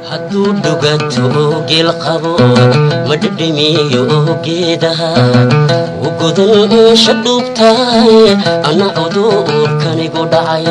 hadduu dhuganto geel qabo ma dhedhemiyo geedaha u godan eesha dhuubtahay anna cudurkanigu dhacay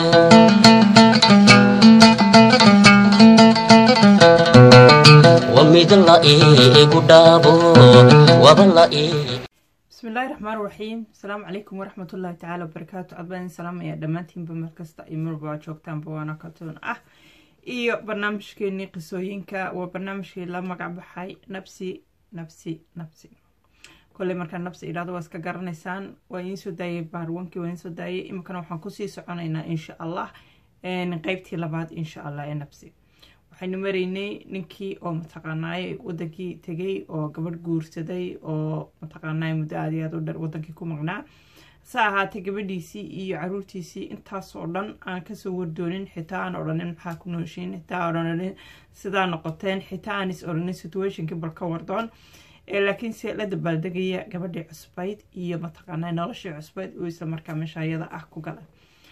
wa mid la iigu dhaabo waba la ii bismillahi raxmaan raxiim asalaamu calaykum waraxmatullaahi tacaala wabarakaatu adbaan salaamaya dhammaantiinba meel kasta iyo marba waa joogtaanba waana katoon ah iyo barnaamijkeenii qisooyinka waa barnaamijkii la magac baxay nabsi nabsi nabsi kolley markaa nabsi idhahdo waa iska garanaysaan waa idiin soo daayay baarwankii waa idiin soo daayay iminkana waxaan kusii soconaynaa insha allah qeybtii labaad insha allah ee nabsi waxaynu maraynay ninkii oo mataqaanaaye wadankii tegay oo gabadh guursaday oo mataqaanaaye muddo aad iyo aad u dher wadankii ku maqnaa se ahaatee gabadhiisii iyo caruurtiisii intaasoo dhan aan kasoo wardoonin xitaa aan odhanin maxaa ku nooshiin xitaa odhanin sidaa noqoteen xitaa aan is odhanin situationkii bal ka wardoon laakiinse la dabaaldegaya gabadhii cusbayd iyo mataqaanaa noloshii cusbayd uu isla markaa meesha ayada ah ku gala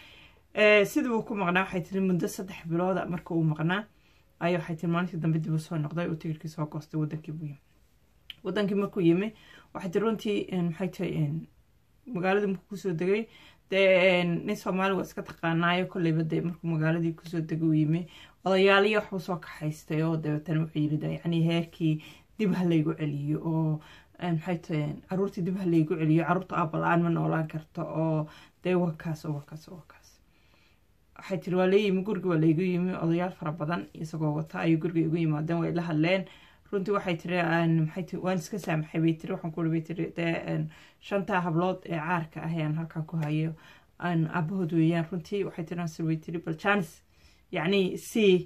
sidii uu ku maqnaa waxay tiri muddo saddex bilooda marka uu maqnaa ay waxay tiri maalintii dambe dib u soo noqday oo tigirkii soo goostay wadankii buu yimi wadankii markuu yimi waxay tiri runtii maxay tahay magaaladii markuu kusoo degay dee nin soomaali waa iska taqaanaayo kolleyba dee markuu magaaladii kusoo degay uu yimi odayaaliya waxbuu soo kaxaystay oo dabeetana wuxuu yiri yacni heerkii dib ha laygu celiyo oo maxay tahay caruurtii dib ha laygu celiyo caruurta aabala-aan ma noolaan karto oo dee wakaas oo wakaas oo wakaas waxay tiri waa leeyimi guriga waa laygu yimi odayaal fara badan isagoo wata ayuu guriga igu yimaadeen way la hadleen runtii waxay tiri maxay tiri waan iska saamaxay bay tiri waxaan ku bay tiri dee shantaa hablood ee caarka ah ayaan halkaa ku hayo aabahood weeyaan runtii waxay tiri ansir way tiri bal janis yacni si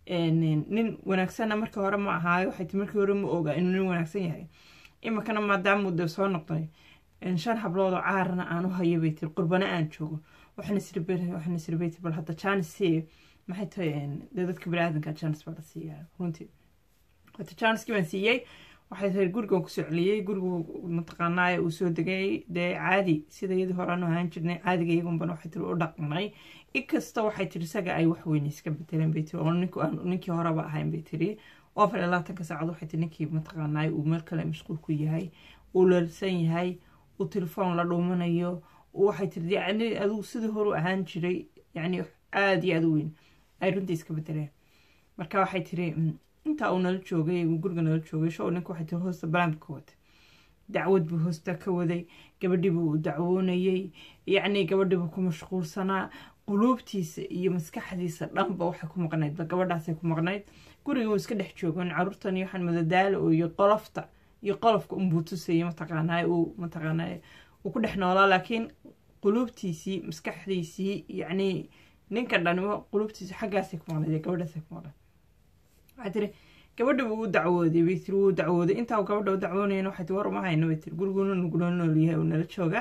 nin wanaagsana markii hore ma ahaayo waxay tiri markii hore ma oga inuu nin wanaagsan yahay iminkana maadaamuu dee soo noqday shan hablood oo caarna aan u hayo bay tiri qurbana aan joogo waxaan isribaytay bal hadda janis si maxay tahay dee dadka baniaadanka janis baa la siiyaa runtii hata janiskii baan siiyey waxay tahay gurigan kusoo celiyey gurigu mataqaanaaye uu soo degay dee caadi sida iyadii horeanu ahaan jirnay caadiga iyagunban waxay tiri u dhaqnay inkasta waxay tiri isaga ay wax weyne iska bedeleen bay tiri oo ninkii horeba ahayn bay tiri oo afar iyo labaatanka saacad waxay tiri ninkii mataqaanaaye uu meel kale mashquul ku yahay uu lalsan yahay uu telefoon la dhuumanayo waxay tiri yacni adigu sidii horu ahaan jiray yacni aada iyo aada u weyn ay runtii iska bedeleen marka waxay tiri intaa uu nala joogay uu guriga nala joogay show ninka waxay tiri hoosta balaamka ka waday dacwad buu hoosta ka waday gabadhiibuu u dacwoonayey yacni gabadhiibuu ku mashquulsanaa quluubtiisa iyo maskaxdiisa dhanba waxay ku maqnaydba gabadhaasay ku maqnayd guriga uu iska dhex joogan caruurtan iyo waxaan madadaalo iyo qolofta iyo qolofka unbuu tusayay mataqaanaaye uu mataqaanaaye uu ku dhex noolaa laakiin quluubtiisii maskaxdiisii yacni ninka dhan quluubtiisi xaggaasay ku maqnayd gabadhaasay ku maqnayd waxay tiri gabadha buu u dacwooday bay tiri wuu dacwooday intaa gabadha u dacwoonayana waxay tiri war uma hayno bay tiri guriguna nugula nool yahay uu nala jooga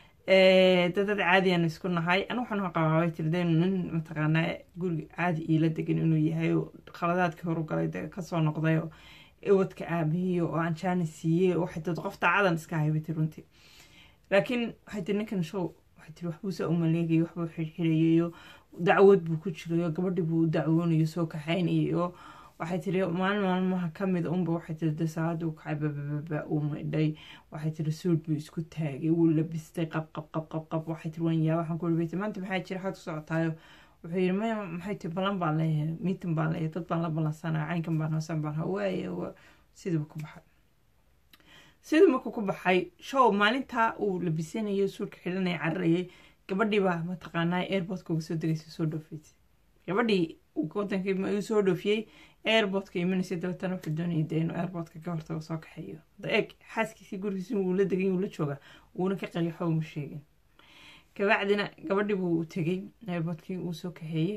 dadad caadi aanu isku nahay anu waxaan qabaa bay tiri dee nin mataqaanaa guriga caadi iila degan inuu yahay oo khaladaadkii horu galay dee kasoo noqday oo iwadka aabihiyo oo aan jaani siiyey waxay tiri qof daacadan iska ahay bay tiri runtii laakiin waxay tiri ninkan show waxay tiri waxbuusa u maleegayay waxbuu xirxirayayo dacwad buu ku jirayo gabadhi buu u dacwoonayo soo kaxaynayayo waxay tiri maalin maalmaha kamid unba waxay tiri de saacadda u kacay babababa uu maydhay waxay tiri suud buu isku taagay wuu labistay qab qab qab qab qab waxay tiri waan yaa waxaan ku warbeytay maanta maxaa jira xaad ku socotaayo wuxuu yiri maya maxay tiri ballan baan leeyahay miitin baan leeyahay dad baan la ballansanaya caynkan baan hoosan baan hawaaye sidiiba ku baxay sidii markuu ku baxay show maalintaa uu labisanayo suudka xidhanaya cararayay gabadhiibaa mataqaanaa airportka uga soo degaysa soo dhoofaysay gabadhii wadankii soo dhoofiyey airportka imanaysa dabeetana wuxuu doonayay dee inuu airportka ka hortago soo kaxeeyo eeg xaaskiisii gurigiisi wuu la degay wuu la jooga wuuna ka qariixo uma sheegin kabacdina gabadhii buu tegey airportkii uu soo kaxeeyey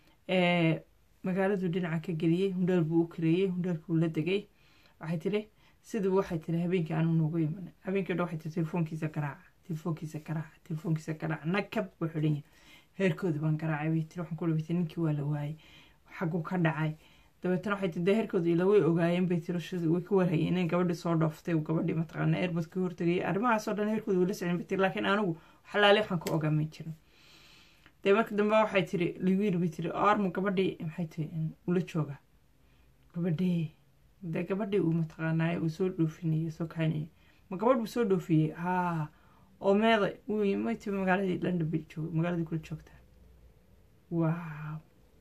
magaaladuu dhinaca ka geliyey hundhaal buu u kareeyey hundhaalkii wuu la degay waxay tiri sidii waxay tiri habeenkii aanu noogu iman habeenkii dhan waxay tiri telefoonkiisa garaaca telefoonkiisa garaaca telefoonkiisa garaaca nagkab buu xidhan yahay heerkoodi baan garaacay bay tiri waxaan ku dhabaytay ninkii waa la waayey xaguu ka dhacay dabeetana waxay tiri dee heerkooda ila way ogaayeen bay tiri way ka warhayeen in gabadhii soo dhooftay gabadhii mataqaana airbod ka hortagayay arrimahaasoo dhan heerkooda wala socon bay tiri laakiin anigu xalaale waxaan ka ogaamay jirin dee marka dambe waxay tiri liwiir bay tiri armu gabadhii maxay tiri ula jooga gabadhee dee gabadhii uu mataqaanaaye uu soo dhoofinayay soo kaxaynayay ma gabadh buu soo dhoofiyey haa oo meeday uu maytii magaaladii london bay joog magaaladii kula joogtaa waaw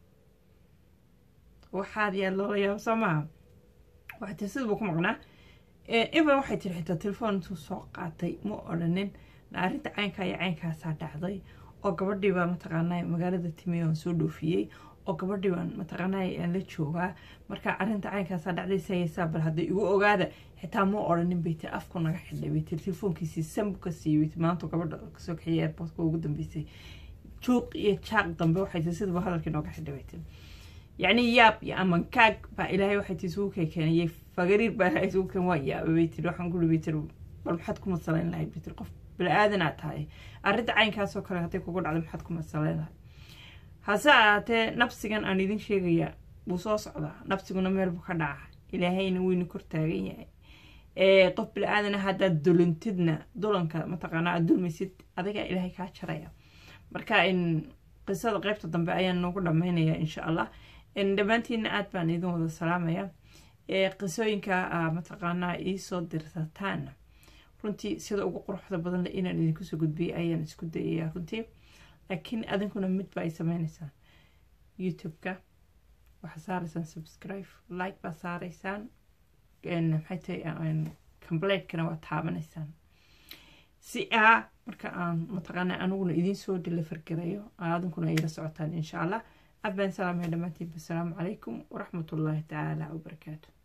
waxaad yaa loola yaabo soo maaha waxay tiri siduu ku maqnaa iban waxay tiri xitaa telefoon intuu soo qaatay ma odhanin arrinta caynkaa iyo caynkaasaa dhacday oo gabadhii baa mataqaanaa magaalada timi aan soo dhoofiyey oo gabadhii baan mataqaanaa aan la joogaa marka arrinta caynkaasaa dhacday sayaysaa bal hadday igu ogaada xitaa ma odhanin bay tiri afku naga xidhay bay tiri telefoonkiisii sanbu ka siiyey bay tiri maanta gabadha kasoo kaxiyay airportka ugu dambeysay juuq iyo jaaq dambe waxay tiri sidaba hadalkii nooga xidhay bay tiri yacni yaab iyo amankaag baa ilaahay waxay tii isugu keenay fagariir baa ilaahay isugu keen waa yaabay bay tiri waxaan kuli bay tiri bal maxaad ku masalayn lahayd bay tiri qof bini-aadanaad tahay arrinta caynkaasoo kale hadday kugu dhacday maxaad ku masalayn lahayd hase ahaatee nafsigan aan idin sheegayaa wuu soo socdaa nafsiguna meel buu ka dhaca ilaahayna weyna kor taagan yahay qof bini-aadana haddaad dulintidna dulanka mataqaanaa aad dulmaysid adigaa ilaahay kaa jaraya marka in qisada qeybta dambe ayaan noogu dhammaynayaa insha allah dhammaantiina aad baan idin wada salaamaya qisooyinka mataqaanaa iisoo dirsataana runtii sida ugu quruxda badan le inaan idinkusoo gudbiyay ayaan isku dayayaa runtii laakiin adinkuna mid ba ay sameynaysaan youtube-ka waxaa saaraysaan subscribe like baa saaraysaan maxay tahay completekana waa taabanaysaan si aa marka aan mataqaanaa aniguna idiin soo delivergareeyo adinkuna ila socotaan insha allah aad baan salaamaya dhammaantiin asalaamu calaykum waraxmatullaahi tacaala wabarakaatu